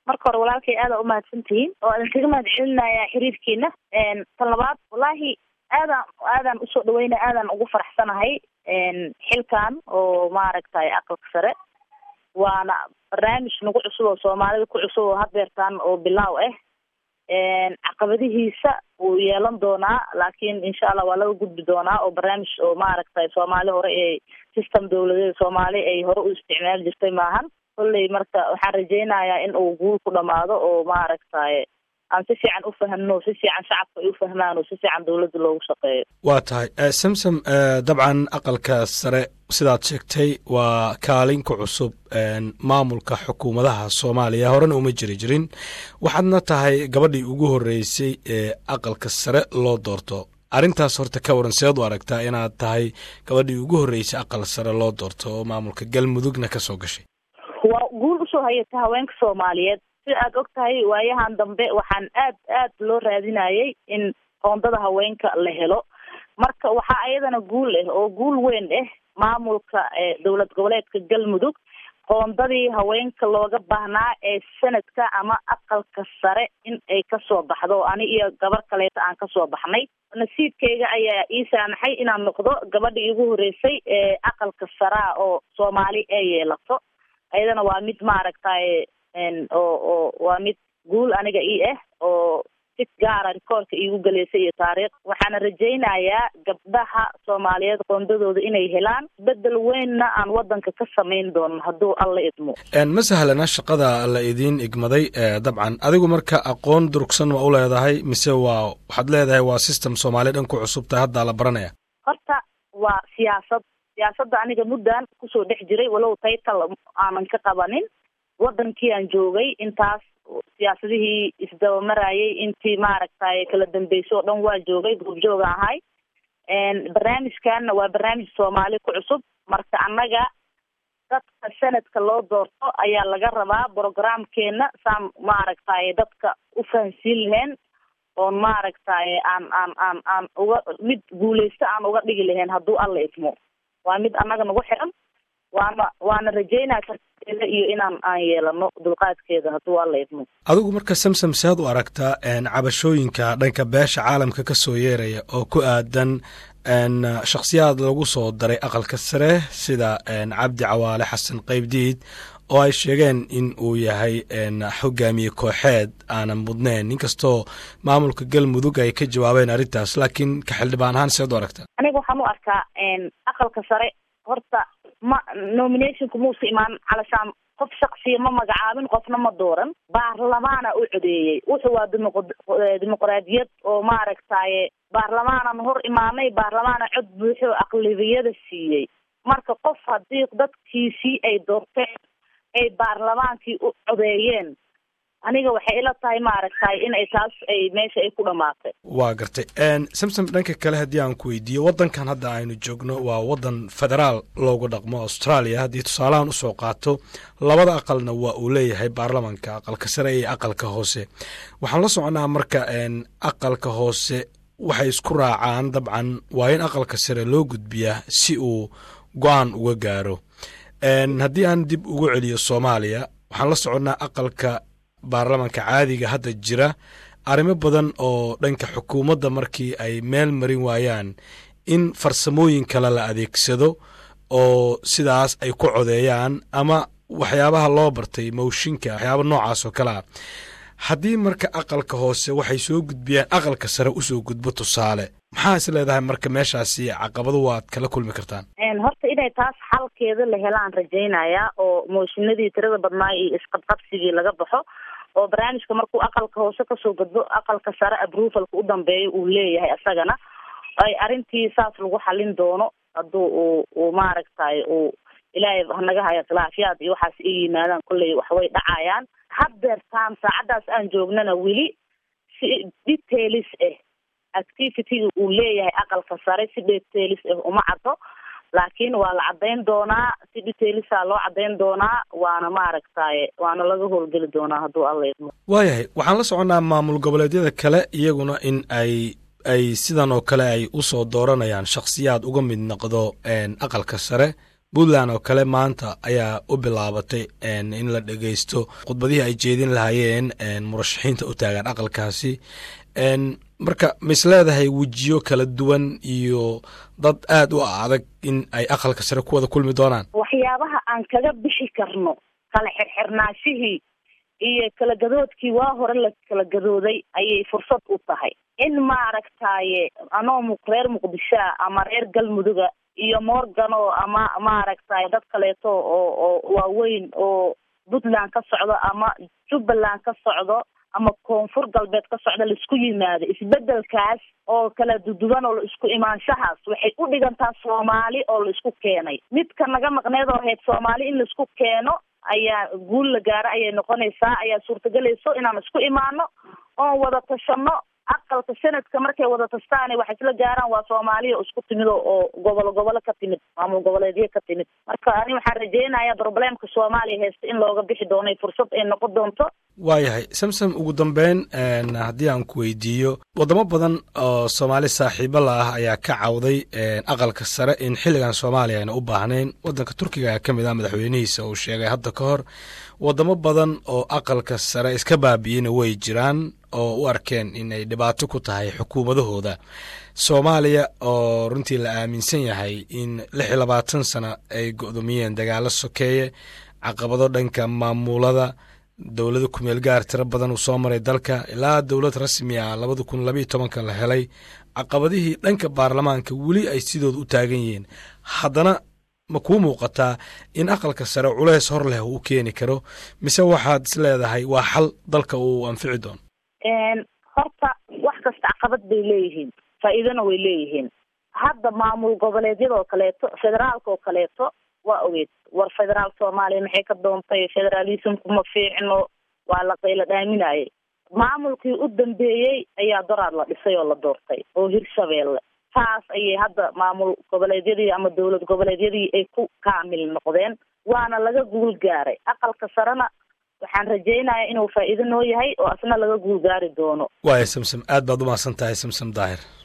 marka hore walaalkay aada umahadsan tihiin oo idin kaga mahad celinaya xiriirkiina tan labaad wallaahi aadaan aadaan usoo dhaweynaya aadaan ugu faraxsanahay xilkan oo maaragtay aqalka sare waana barnaamij nagu cusub oo soomaalida ku cusub oo hadeertaan oo bilaaw ah caqabadihiisa wuu yeelan doonaa laakiin insha allah waa laga gudbi doonaa oo barnaamij oo maaragtay soomaali hore ee system dawladeed soomaali ay hore u isticmaali jirtay maahan kolley marka waxaan rajeynayaa in uu guul ku dhamaado oo maaragtay aan si fiican u fahmno si fiican shacabka ay u fahmaan oo si fiican dowladda loogu shaqeeyo waa tahay samsom dabcan aqalka sare sidaad sheegtay waa kaalin ku cusub maamulka xukuumadaha soomaaliya horena uma jiri jirin waxaadna tahay gabadhii ugu horreysay ee aqalka sare loo doorto arrintaas horta ka waran seed u aragtaa inaad tahay gabadhii ugu horreysay aqal sare loo doorto oo maamulka galmudugna ka soo gashay waa guul usoo hayata haweenka soomaaliyeed si aad og tahay waayahan dambe waxaan aad aad loo raadinayay in qoondada haweenka la helo marka waxaa ayadana guul ah oo guul weyn ah maamulka dowlad goboleedka galmudug qoondadii haweenka looga baahnaa ee sanadka ama aqalka sare in ay kasoo baxdo ani iyo gabar kaleeta aan kasoo baxnay nasiibkayga ayaa ii saamaxay inaan noqdo gabadhii igu horreysay ee aqalka saraa oo soomaali ay yeelato ayadana waa mid maaragtay oo oo waa mid guul aniga ii ah oo si gaara rikoorka iigu galeysay iyo taariikh waxaana rajaynayaa gabdhaha soomaaliyeed qoondadooda inay helaan bedel weynna aan wadanka ka samayn doono hadduu alla idmo ma sahlana shaqada la idiin igmaday dabcan adigu marka aqoon durugsan ma u leedahay mise waa waxaad leedahay waa system soomaaliya dhan ku cusub tahay haddaa la baranaya horta waa siyaasad siyaasadda aniga muddan kusoo dhex jiray walow taytal aanan ka qabanin wadankii aan joogay intaas siyaasadihii isdabamarayay intii maaragtay kala dambeysay oo dhan waa joogay goobjooga ahay barnaamijkanna waa barnaamij soomaali ku cusub marka annaga dadka sanadka loo doorto ayaa laga rabaa programkeena saan maaragtay dadka u fahansiin lahayn oon maaragtay aan aan aan aan uga mid guuleysta aan uga dhigi lahayn hadduu alla idmo waa mid annaga nagu xiran waana waana rajeynaa karteeda iyo inaan aan yeelano dulqaadkeeda hadduu alla idmo adigu marka samsom saad u aragtaa cabashooyinka dhanka beesha caalamka ka soo yeeraya oo ku aadan shakhsiyaad lagu soo daray aqalka sare sida cabdi cawaale xasan qaybdiid oo ay sheegeen in uu yahay xogaamiye kooxeed aanan mudnayn inkastoo maamulka galmudug ay ka jawaabeen arrintaas laakiin ka xildhibaan ahaan seed u aragtaa aniga waxaan u arkaa aqalka sare horta ma nominationku muusa imaan calashaan qof shaksiya ma magacaabin qofna ma dooran baarlamaana u codeeyey wuxuu waa dimoq dimuqraadiyad oo maaragtaye baarlamaanan hor imaanay baarlamaana cod buuxo aqlabiyada siiyey marka qof haddii dadkiisii ay doorteen ay baarlamaankii u codeeyeen aniga waxay ila tahay maaragtay inay taas ay meesha ay ku dhamaatay waa gartay samsom dhanka kale haddii aan ku weydiiyo waddankan hadda aynu joogno waa waddan federaal loogu dhaqmo australia haddii tusaalahan usoo qaato labada aqalna waa uu leeyahay baarlamanka aqalka sare iyo aqalka hoose waxaan la soconaa marka aqalka hoose waxay isku raacaan dabcan waa in aqalka sare loo gudbiyaa si uu go-aan uga gaaro haddii aan dib ugu celiyo soomaaliya waxaan la soconnaa aqalka baarlamanka caadiga hadda jira arrimo badan oo dhanka xukuumadda markii ay meel marin waayaan in farsamooyin kale la adeegsado oo sidaas ay ku codeeyaan ama waxyaabaha loo bartay mowshinka waxyaaba noocaas oo kale ah haddii marka aqalka hoose waxay soo gudbiyaan aqalka sare usoo gudbo tusaale maxaa is leedahay marka meeshaasi caqabado waad kala kulmi kartaan horta inay taas xalkeeda la helaan rajaynayaa oo mooshinadii tirada badnaa iyo isqabqabsigii laga baxo oo barnaamijka markuu aqalka hoose kasoo gudbo aqalka sare approvalka u dambeeyo uu leeyahay isagana ay arrintii saas lagu xalin doono hadduu uu uu maaragtay uu ilaahay hanaga haya khilaafyaad iyo waxaas i yimaadaan kolley waxway dhacayaan haddeertaan saacaddaas aan joognana weli si details ah activityga uu leeyahay aqalka sare si details ah uma caddo laakiin waa la caddayn doonaa si detailsa loo caddayn doonaa waana maaragtay waana laga howlgeli doonaa hadduu alla idmo waayahay waxaan la soconnaa maamul goboleedyada kale iyaguna in ay ay sidan oo kale ay usoo dooranayaan shakhsiyaad uga mid noqdo aqalka sare puntland oo kale maanta ayaa u bilaabatay in la dhegeysto khudbadihii ay jeedin lahaayeen murashaxiinta u taagan aqalkaasi marka mis leedahay wejiyo kala duwan iyo dad aad u adag in ay aqalka sare ku wada kulmi doonaan waxyaabaha aan kaga bixi karno kala xirxirnaashihii iyo kala gadoodkii waa hore la kala gadooday ayay fursad u tahay in maaragtaye anoo reer muqdishoa ama reer galmuduga iyo morgano ama maaragtay dad kaleeto oo oo waaweyn oo puntland ka socdo ama jubbaland ka socdo ama koonfur galbeed ka socda laisku yimaado isbedelkaas oo kala duduwan oo la isku imaanshahaas waxay u dhigantaa soomaali oo la isku keenay midka naga maqneed oo ahayd soomaali in laisku keeno ayaa guul la gaaro ayay noqonaysaa ayaa suurtagelayso inaan isku imaano oon wada tashano aqalka sanadka markay wada tashtaane wax isla gaaraan waa soomaaliya isku timid oo gobolo gobolo ka timid maamul goboleedyo ka timid marka ani waxaan rajeynayaa probleemka soomaaliya haysta in looga bixi doono fursad ay noqon doonto waayahay samsom ugu dambeyn haddii aan ku weydiiyo wadamo badan oo soomaali saaxiibo la ah ayaa ka cawday aqalka sare in xilligan soomaaliya ayna u baahnayn wadanka turkiga ka mid ah madaxweynihiisa uu sheegay hadda ka hor wadamo badan oo aqalka sare iska baabi'iyena way jiraan oo u arkeen inay dhibaato ku tahay xukuumadahooda soomaaliya oo runtii la aaminsan yahay in lix iyo labaatan sano ay go'doomiyeen dagaalo sokeeye caqabado dhanka maamulada dowlada kumeel gaar tiro badan uu soo maray dalka ilaa dowlad rasmi ah labada kun labayo tobanka la helay caqabadihii dhanka baarlamaanka weli ay sidooda u taagan yihiin haddana ma kuu muuqataa in aqalka sare culeys hor leh uu keeni karo mise waxaad is leedahay waa xal dalka uu anfici doono horta wax kasta caqabad bay leeyihiin faa'iidona way leeyihiin hadda maamul goboleedyadoo kaleeto federaalka oo kaleeto waa ogeed war federaal soomaaliya maxay ka doontay federalismku ma fiicno waa la qayla dhaaminayay maamulkii u dambeeyey ayaa doraad la dhisay oo la doortay oo hirshabeelle taas ayay hadda maamul goboleedyadii ama dowlad goboleedyadii ay ku kaamil noqdeen waana laga guul gaaray aqalka sarena waxaan rajeynayaa inuu faa'iido noo yahay oo asna laga guul gaari doono waaya samsam aad baad u mahadsan tahay samsam daahir